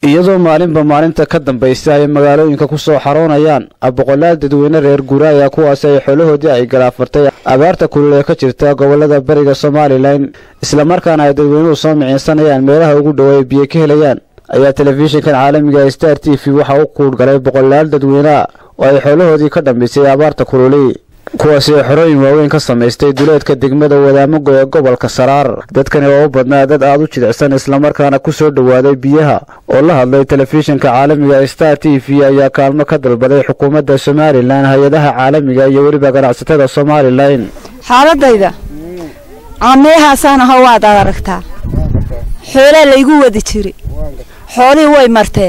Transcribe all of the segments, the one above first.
iyadoo maalinba maalinta ka dambaysa ay magaalooyinka ku soo xaroonayaan boqolaal dadweyne reer guuraaya kuwaasi ay xoolahoodii ay galaafartay abaarta kulul ee ka jirta gobolada bariga somalilan islamarkaana ay dadweynuhu soo miciinsanayaan meelaha ugu dhow ay biyo ka helayaan ayaa telefishinkan caalamiga star t v waxa u kuudhgalay boqolaal dadweyneah oo ay xoolahoodii ka dhambaysay abaarta kululi kuwaasi oo xorooyin waaweyn ka samaystay duleedka degmada wadaamago ee gobolka saraar dadkani oo u badnaa dad aad u jilicsan islamarkaana ku soo dhowaaday biyaha oo la hadlay telefishinka caalamiga star t v ayaa kaalmo ka dalbaday xukuumadda somalilan hay-adaha caalamiga iyo weliba ganacsatada somalilan xaaladayda cameehaasaan aho waad ad aragtaa xoolaa laygu wadi jiri xoolihii way martee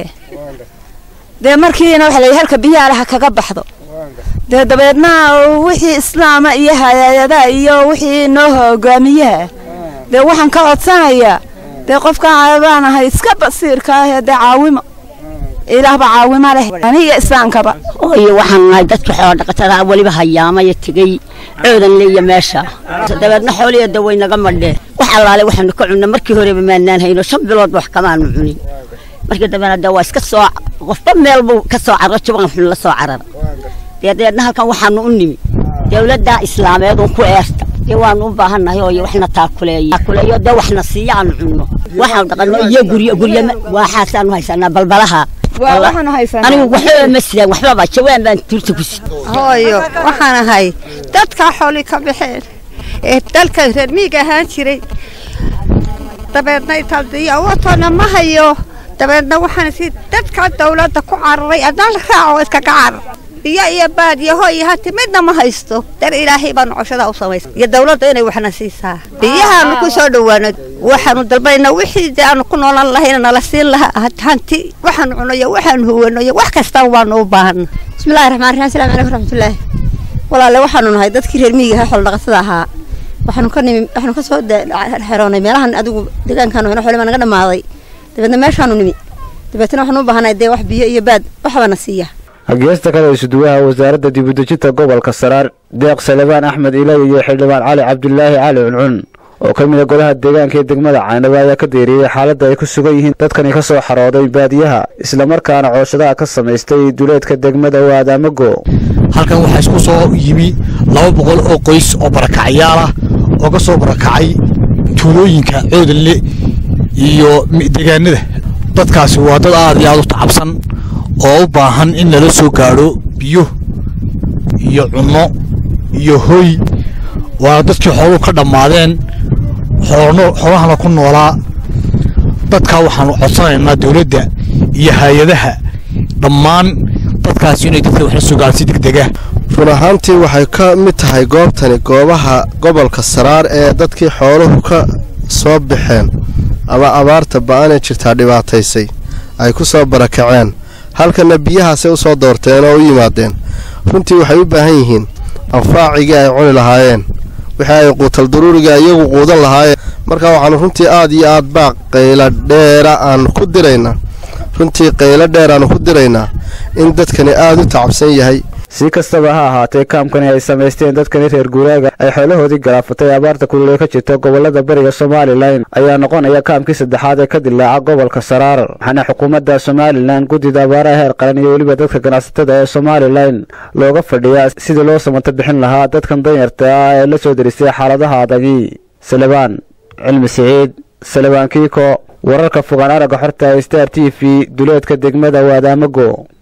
dee markiina waxa la halka biyaha laha kaga baxdo dee dabeedna wixii islaama iyo hay-adaha iyo wixii noo hogaamiyaha dee waxaan ka codsanayaa dee qofkaan baan ahay iska basiirka ah dee caawimo ilaahba caawimo leh aniga islaankaba iyo waxaan nahay dadka xoolodhaqatada weliba hayaamaya tegey coodan leeya meesha dabeedna xooliya da way naga madheen wax allaale waxaanu ka cunna markii horeba maanaan hayno shan biloodba wax kamaanu cunin markii dambena de waa iska soo qofba meel buu ka soo cararo juban xun la soo carara dee dabeedna halkan waxaanu u nimi dawladda islaameed uun ku eerta dee waanu u baahannahay oo waxna taakuleeyo taakuleeyo dee waxna siiya aanu cunno waxaanu dhaqanno iyo guryo guryo waxaasaanu haysanaa balbalaha anigu waxbaba ma sidaan waxbaba jawaan baan tuurta ku sid hooyo waxaan ahay dadka xooli ka baxeen ee dalka reer miiga ahaan jiray dabeedna italdiyo awatoona ma hayo dabeedna waxaan si dadka dawladda ku cararay adaan la raaco iskaga carar biyo iyo baadiyo hooy hati midna ma haysto dar ilaahay baa nocoshada u samaysa iyo dawladda inay waxna siisaa biyahaanu ku soo dhowaano waxaanu dalbanayna wixii dee aanu ku noolan lahayna nala siin lahaa hanti waxaanu cunayo waxaanu huwanayo wax kastaan waanu u baahana bismillahi raxmaan raxiim asalamu calaykum raxmatullaahi walaale waxaanu nahay dadkii reer miyiga ahaa xoolodhaqatada ahaa waxaanu ka nimi waxaanu ka soo xeroonay meelahan adigu deegaankaanu heno xoolima naga dhammaaday dabeedna meeshaanu nimi dabeetna waxaanu u baahanay dee wax biyo iyo baad waxbana siiya hageesta kale isuduwaha wasaaradda dibudejinta gobolka saraar deeq salebaan axmed ilay iyo xildhibaan cali cabdulaahi cali cuncun oo ka mid a golaha deegaanka ee degmada caynaba ayaa ka deeriyey xaaladda ay ku sugan yihiin dadkani ka soo xarooday baadiyaha islamarkaana cooshadaha ka samaystay duleedka degmada waadaamago halkan waxaa isku soo yimi laba boqol oo qoys oo barakacyaal ah oo ka soo barakacay tuulooyinka coodanle iyo deegaanada dadkaasi waa dad aad iyo aad u tacabsan oo u baahan in lala soo gaadho biyo iyo cunno iyo hoy waa dadkii xooluhu ka dhammaadeen xoolahana ku noolaa dadkaa waxaanu codsanaynaa dowladda iyo hay-adaha dhammaan dadkaasi inay dadka waxla soo gaadho si degdega run ahaantii waxay ka mid tahay goobtani goobaha gobolka saraar ee dadkii xooluhu ka soo baxeen ama abaarta ba'anee jirtaa dhibaataysay ay ku soo barakaceen halkanna biyahaasay u soo doorteen oo u yimaadeen runtii waxay u baahan yihiin anfaacigii ay cuni lahaayeen wixii ay quutal daruuriga iyagu quudan lahaayeen marka waxaanu runtii aad iyo aad baa qaylo dheera aanu ku diraynaa runtii qaylo dheer aanu ku diraynaa in dadkani aad u tacabsan yahay si kastaba ha ahaatee kaamkani ay samaysteen dadkani reer guuraaga ay xoolahoodii galaafatay abaarta kulul ee ka jirta gobolada bariga somalilan ayaa noqonaya kaamkii saddexaad ee ka dilaaca gobolka saraar waxaana xukuumadda somalilan guddida abaaraha heer qaran iyo weliba dadka ganacsatada ee somalilan looga fadhiyaa sidii loo samata bixin lahaa dadkan danyarta ah ee la soo deristay xaaladaha adagi salebaan cilmi siciid salebaan kiiko wararka fogaan aragga xorta star t v duleedka degmada waadaamago